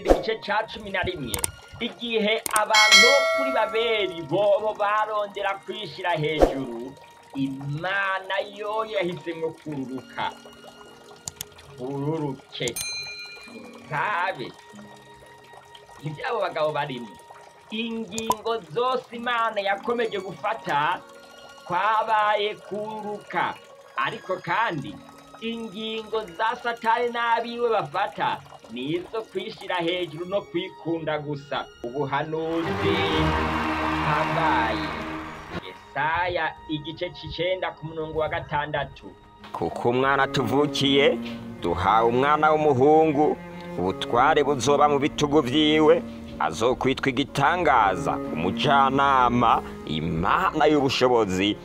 itangurira igice ca cumi na rimwe igihe abantu bo kuri babeli bobo barondera kwishira hejuru imana yo yahisemwo kururuka ururuke ntabe ivyabo bagabo barimo ingingo zose imana yakomeje gufata kwabaye kururuka ariko kandi ingingo za satani n'abiwe bafata nizo kwishira hejuru no kwikunda gusa ubuhanuzi hambaye yesaya igice c'icenda ku murongo wa gatandatu kuko umwana tuvukiye duhawe umwana w'umuhungu ubutware buzoba mu bitugu vyiwe azokwitwa igitangaza umujyanama imana y'ubushobozi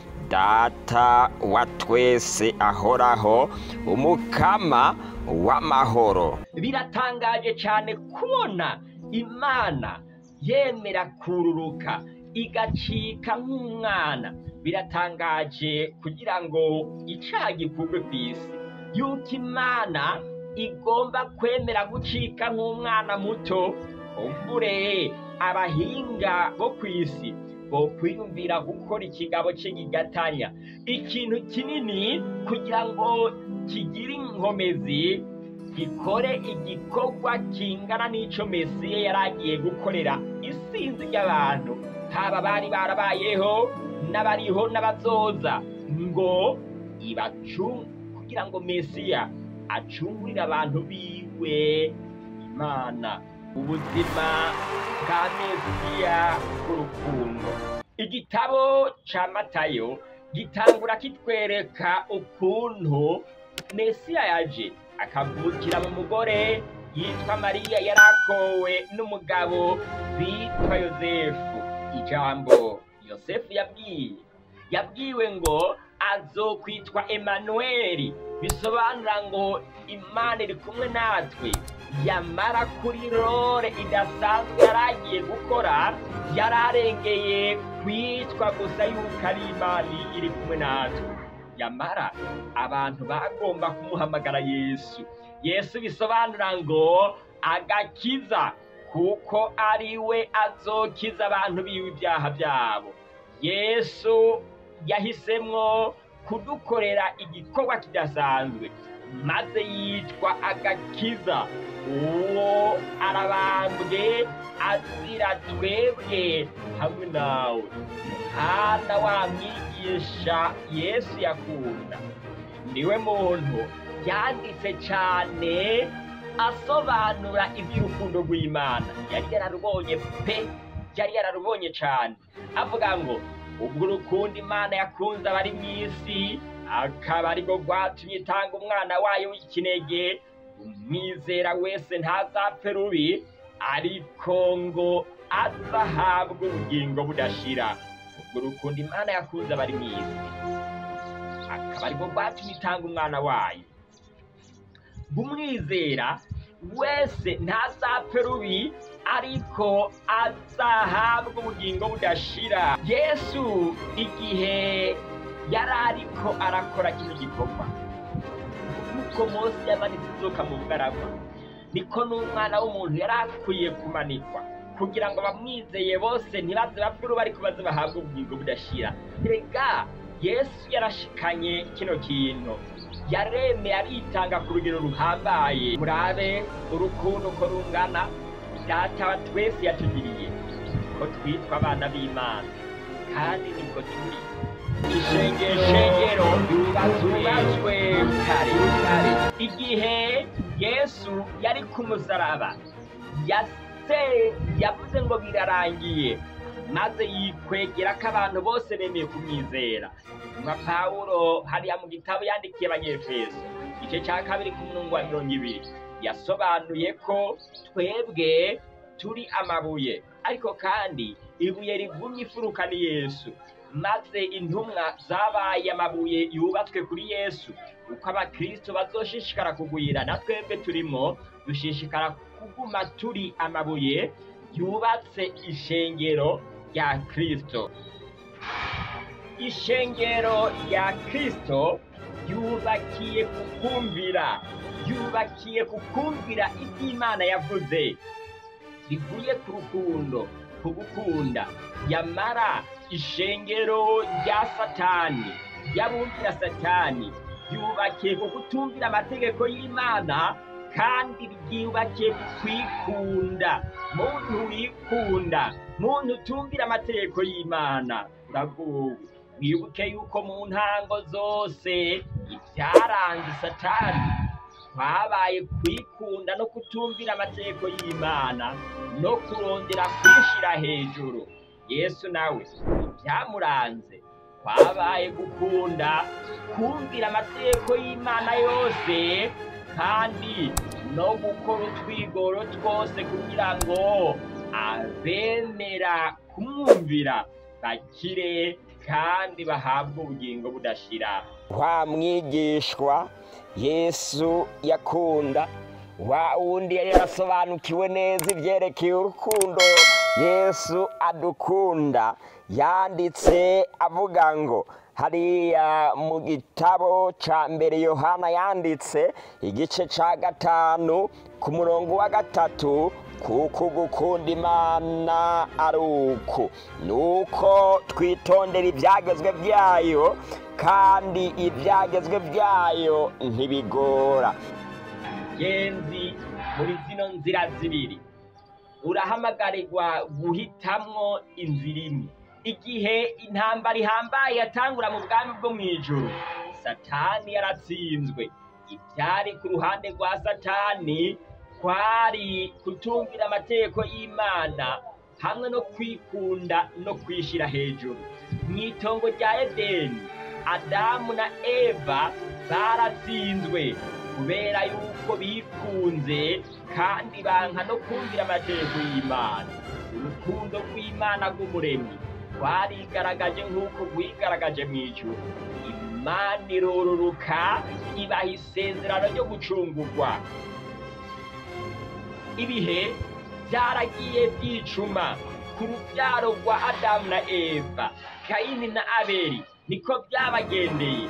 data wa twese ahoraho umukama w'amahoro biratangaje cyane kubona imana yemera kururuka igacika nk'umwana biratangaje kugira ngo icaha gikurwe ku isi yuko imana igomba kwemera gucika nk'umwana muto kumbure abahinga bo ku isi bo kwiyumvira gukora ikigabo cy'igigatanya ikintu kinini kugira ngo kigire inkomezi gikore igikorwa kingana n'ico mesiya yari agiye gukorera isinzi ry'abantu haba bari barabayeho n'abariho n'abazoza ngo ibacu kugira ngo mesiya acungurire abantu biwe imana ubuzima bwa mesiya bw'urukundo igitabo ca matayo gitangura kitwereka ukuntu mesiya yaje akavukira mu mugore yitwa mariya yari akowe n'umugabo bitwa yosefu ijambo yosefu yabwiye yabwiwe ngo azokwitwa emanuweli bisobanura ngo imana iri kumwe natwe yamara kuri rore idasanzwe yari agiye gukora yari arengeye kwitwa gusa yuko ari imana iri kumwe natwe yamara abantu bagomba kumuhamagara yesu yesu bisobanura ngo agakiza kuko ari we azokiza abantu biwe ibyaha byabo yesu yahisemwo kudukorera igikorwa kidasanzwe maze yitwa agakiza uwo arabambwe azira twebwe hamwe nawe hana wa mwigisha yesu yakunda niwe muntu yanditse cyane asobanura iby'urukundo rw'imana yari yararubonye pe yari yararubonye cyane avuga ngo ubwo urukundo imana yakunze abari mu isi akaba ariko rwatumye itanga umwana wayo w'ikinege umwizera wese ntazapfe rubi ariko ngo azahabwe ubugingo budashira ubwo urukundo imana yakunze abari mu isi akaba ariko rwatumye itanga umwana wayo umwizera wese ntazapfe rubi ariko azahabwa ubugingo budashira yesu igihe yari ariko arakora kino gikorwa nk'uko mose yamanitse inzoka mu bugaragwa niko n'umwana w'umuntu yari akwiye kumanikwa kugira ngo abamwizeye bose ntibaze bapfe uruba ariko baze bahabwe ubugingo budashira rega yesu yarashikanye kino kintu yaremeye aritanga ku rugero ruhambaye murabe urukundo uko rungana data wa twese yatugiriye ko twitwa abana b'imana kandi nibwo turi ishengero ryubatswe kare kare igihe yesu yari ku musaraba yase yavuze ngo birarangiye maze yikwegera ko abantu bose bemeye kumwizera nka pawulo hariya mu gitabo yandikiye abanyefeso igice cya kabiri ku murongo wa mirongo ibiri yasobanuye ko twebwe turi amabuye ariko kandi ibuye rivumye ifuruka ni yesu maze intumwa zabaye amabuye yubatswe kuri yesu uko abakristo bazoshishikara kugwira na twebwe turimo dushishikara kuguma turi amabuye yubatse ishengero rya kristo ishengero rya kristo yubakiye ku kumvira yubakiye ku kumvira ibyo imana yavuze rivuye ku rukundo ku gukunda yamara ishengero rya satani ry'abumvira satani ryubakiye ku kutumvira amategeko y'imana kandi ryubakiye ku kwikunda muntu wikunda muntu utumvira amategeko y'imana uraguwe wibuke yuko mu ntango zose ibyaranze satani kwabaye kwikunda no kutumvira amategeko y'imana no kurondera kwishira hejuru yesu nawe ibyamuranze kwabaye gukunda kumvira amategeko y'imana yose kandi no gukora utwigoro twose kugira ngo abemera kumwumvira bakire kandi bahabwe ubugingo budashira wa mwigishwa yesu yakunda wa wundi yari yarasobanukiwe neza ibyerekeye urukundo yesu adukunda yanditse avuga ngo hariya mu gitabo cya mbere yohana yanditse igice cya gatanu ku murongo wa gatatu kuko gukunda imana ari uku ni uko twitondera ibyagezwe byayo kandi ibyagezwe byayo ntibigora genzi muri zino nzira zibiri urahamagarirwa guhitamwo inzira imwe igihe intambara ihambaye yatangura mu bwami bwo mu ijoro satani yaratsinzwe ibyari ku ruhande rwa satani kwari kutumvira amategeko y'imana hamwe no kwikunda no kwishyira hejuru mu itongo rya edeni adamu na eva baratsinzwe kubera yuko bikunze kandi banka no kumvira amategeko y'imana urukundo rw'imana rw'umuremyi rwarigaragaje nk'uko rwigaragaje mu ijuru imana irororoka ibaha isezerano ryo gucungurwa ibihe byaragiye byicuma ku rubyaro rwa adamu na eva kayini na abeli niko byabagendeye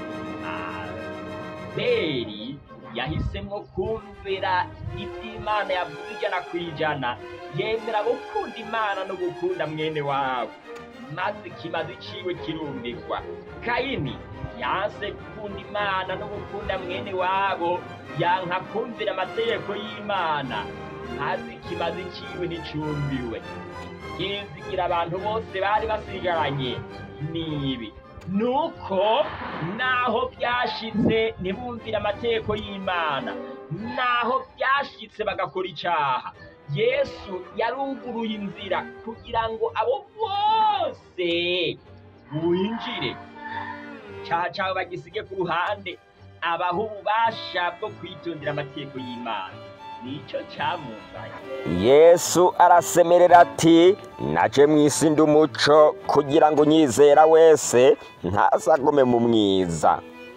abeli yahisemo kumvira iby'imana yavuze ijana ku ijana yemera gukunda imana no gukunda mwene wabo maze ikimazi ciwe kirumvirwa kayini yanse gukunda imana no gukunda mwene wabo yanka kumvira amategeko y'imana maze ikimazi ciwe nticumbiwe yizigira abantu bose bari basigaranye nibi nuko naho byashitse ntibumvire amategeko y'imana naho byashitse bagakora icaha yesu yaruguruye inzira kugira ngo abo bose winjire icaha cawe bagisige ku ruhande abaho ububasha bwo kwitondera amategeko y'imana nico camuzanye yesu arasemerera ati naje mu isi ndi umuco kugira ngo unyizera wese ntazagume mu mwiza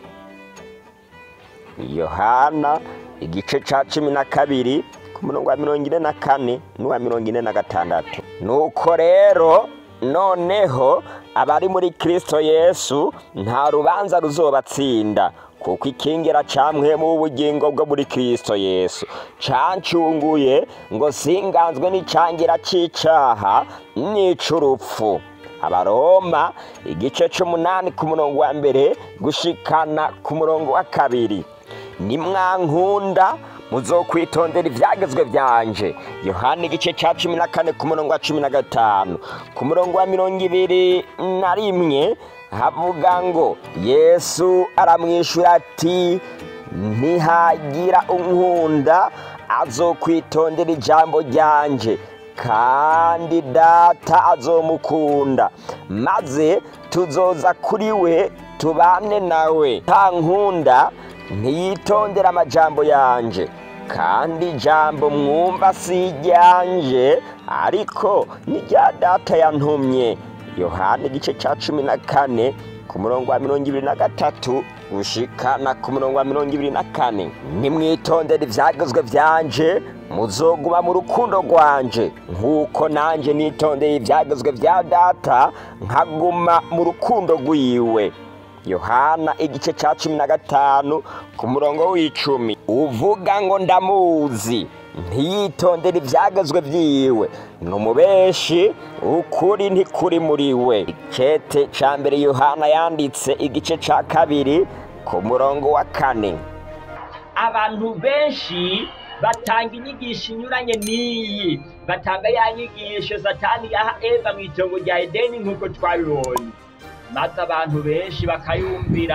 yohana igice cya cumi na kabiri ku murongo wa mirongo ine na kane n'uwa mirongo ine na gatandatu nuko rero noneho abari muri kirisito yesu nta rubanza ruzobatsinda kuko ikingira camwemu w'ubugingo bwo muri kirisito yesu cancunguye ngo singanzwe n'icangira c'icaha n'ic'urupfu abaroma igice c'umunani ku murongo wa mbere gushikana ku murongo wa kabiri nimwankunda muzokwitondera ibyagezwe byanje yohani igice cya cumi na kane ku murongo wa cumi na gatanu ku murongo wa mirongo ibiri na rimwe havuga ngo yesu aramwishyura ati ntihagira unkunda azokwitondera ijambo ryanje kandi data azomukunda maze tuzoza kuri we tubane nawe nta nkunda ntiyitondera amajambo yanje kandi ijambo mwumva si iryanje ariko ni rya data yantumye yohani igice cya cumi na kane ku murongo wa mirongo ibiri na gatatu gushikana ku murongo wa mirongo ibiri na kane nimwitondere ibyagezwe byanje muzoguma mu rukundo rwanje nk'uko nanjye nitondeye ibyagezwe bya data nkaguma mu rukundo rwiwe yohana igice cya cumi na gatanu ku murongo w'icumi uvuga ngo ndamuzi ntiyitondere ibyagezwe byiwe ni umubeshi ukuri ntikuri muri we ikete cya mbere yohana yanditse igice cya kabiri ku murongo wa kane abantu benshi batanga inyigisho inyuranye n'iyi batanga ya nyigisho satani yaha eva mu itongo rya edeni nk'uko twabibonye maze abantu benshi bakayumvira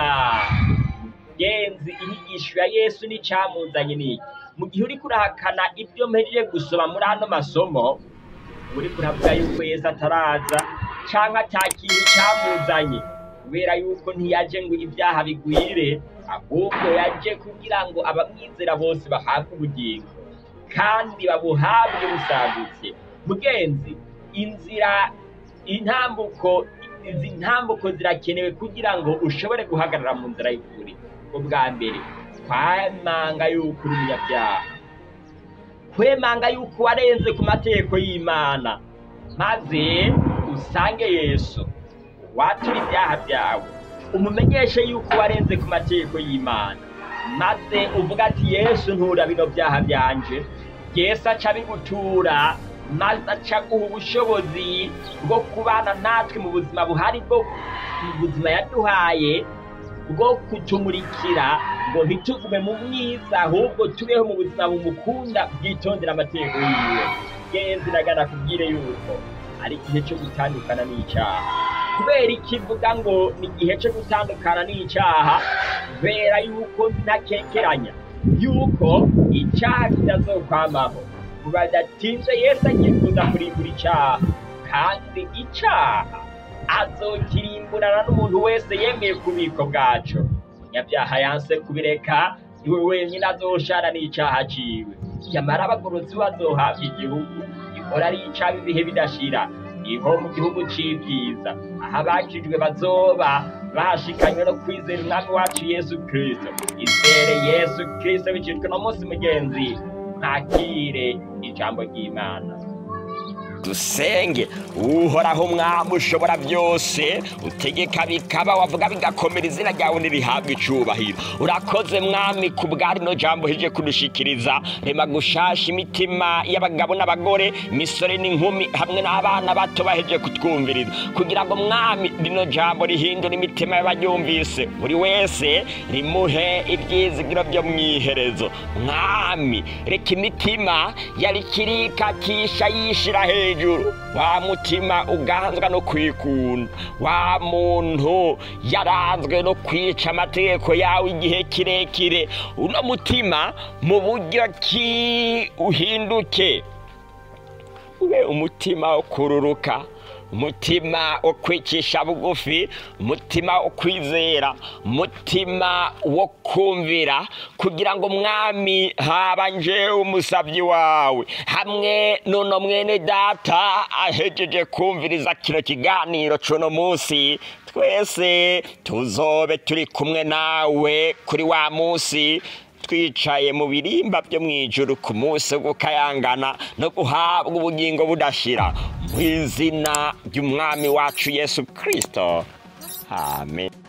genzi inyigisho ya yesu n'icyamuzanye n'iki mu gihe uri kurahakana ibyo mpejeje gusoma muri ano masomo uri kuravuga yuko yesu ataraza cyangwa ata kintu cyamuzanye kubera yuko ntiyaje ngo ibyaha bigwire ahubwo yaje kugira ngo abamwizera bose bahabwe ubugingo kandi babuhabwe busagutse mugenzi inzira intambuko izi ntambuko zirakenewe kugira ngo ushobore guhagarara mu nzira y'ukuri ubwa mbere kwemanga yuko uri umunyabyaha kwemanga yuko warenze ku mategeko y'imana maze usange yesu watura ibyaha byawe umumenyeshe yuko warenze ku mategeko y'imana maze uvuga ati yesu ntura bino byaha byanje yesu aca bigutura maze aca guha ubushobozi bwo kubana natwe mu buzima buhari bwo mu buzima yaduhaye bwo kutumurikira ngo ntitugume mu mwiza ahubwo tubeho mu buzima bumukunda bwitondera amategeko yiwe genzi nagana kubwire yuko ari igihe cyo gutandukana n'icyaha kubera ikivuga ngo ni igihe cyo gutandukana n'icyaha kubera yuko ntakekeranya yuko icyaha kitazokwamaho badatinze yesu agiye kuza kurimbura icyaha kandi icyaha azokirimburana n'umuntu wese yemeye ku bubiko bwacu umunyabyaha yanse kubireka iwe wenyine azoshara n'icyaha ciwe nyamara abagorotsi bazohabwa igihugu gihora ari icaba ibihe bidashira niho mu gihugu c'ibyiza aho abakijwe bazoba bashikanywe no kwizera umwami wacu yesu kristo izere yesu kristo bicitwe no munsi mugenzi ntakire ijambo ry'imana dusenge uhoraho umwami ushobora byose utegeka bikaba wavuga bigakomera izina ryawe ntirihabwe icubahiro urakoze mwami ku bwa rino jambo hije kudushikiriza rema gushasha imitima y'abagabo n'abagore imisore n'inkumi hamwe n'abana bato baheje kutwumviriza kugira ngo mwami rino jambo rihindure imitima y'abaryumvise buri wese rimuhe ibyizigiro byo mu iherezo mwami reka imitima yari kirikakisha yishira hejuru wa mutima uganzwa no kwikunda wa muntu yaranzwe no kwica amategeko yawe igihe kirekire uno mutima mu buryo ki uhinduke ube umutima wo kururuka umutima wo kwicisha bugufi umutima wo kwizera umutima wo kumvira kugira ngo mwami haba njewe umusabyi wawe hamwe nuno mwene data ahejeje kumviriza kino kiganiro cuno munsi twese tuzobe turi kumwe nawe kuri wa munsi twicaye mu birimba byo mu ijuru ku munsi wo gukayangana no guhabwa ubugingo budashira mu izina ry'umwami wacu yesu kirisito amen